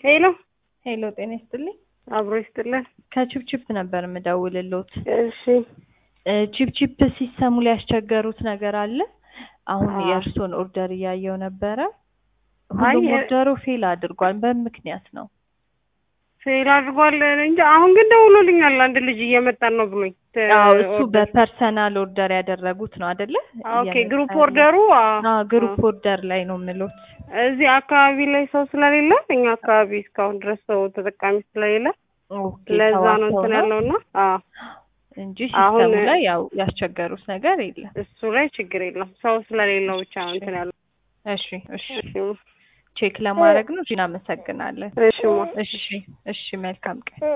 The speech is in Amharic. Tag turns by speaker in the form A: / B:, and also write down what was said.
A: ሄሎ
B: ሄሎ ጤና ይስጥልኝ።
A: አብሮ ይስጥልን።
B: ከቺፕቺፕ ነበር የምደውልሎት።
A: እሺ
B: እ ቺፕቺፕ ሲሰሙ ሊያስቸገሩት ነገር አለ? አሁን
A: አዎ።
B: የእርሶን ኦርደር እያየው ነበረ።
A: አይ
B: ሁሉም
A: የ-
B: ኦርደሩ ፌል አድርጓል። በምክንያት ነው።
A: ፌል አድርጓል እንጂ አሁን ግን ደውሎልኛል። አንድ ልጅ እየመጣን ነው ብሎኝ። ተ-
B: አዎ እሱ
A: ኦርደር-
B: በፐርሰናል ኦርደር ያደረጉት ነው አይደለ?
A: ኦኬ
B: እየመጣ
A: ግሩፕ
B: ያለው።
A: ኦርደሩ አ-
B: አዎ ግሩፕ
A: አ-
B: ኦርደር ላይ ነው የምሎት።
A: እዚህ አካባቢ ላይ ሰው ስለሌለ እኛ አካባቢ እስካሁን ድረስ ሰው ተጠቃሚ ስለሌለ
B: ኦኬ
A: ለዛ ነው
B: ተዋተው
A: እንትን
B: ነው
A: ያለውና አዎ
B: እንጂ
A: አሁን-
B: ሲስተሙ ላይ ያው ያስቸገሩት ነገር የለም።
A: እሱ ላይ ችግር የለም። ሰው ስለሌለው ብቻ ነው እንትን ያለው።
B: እሺ እሺ
A: እሺ
B: ቼክ ለማድረግ ነው። እሺ እናመሰግናለን።
A: እሺ ማ
B: እሺ እሺ መልካም ቀን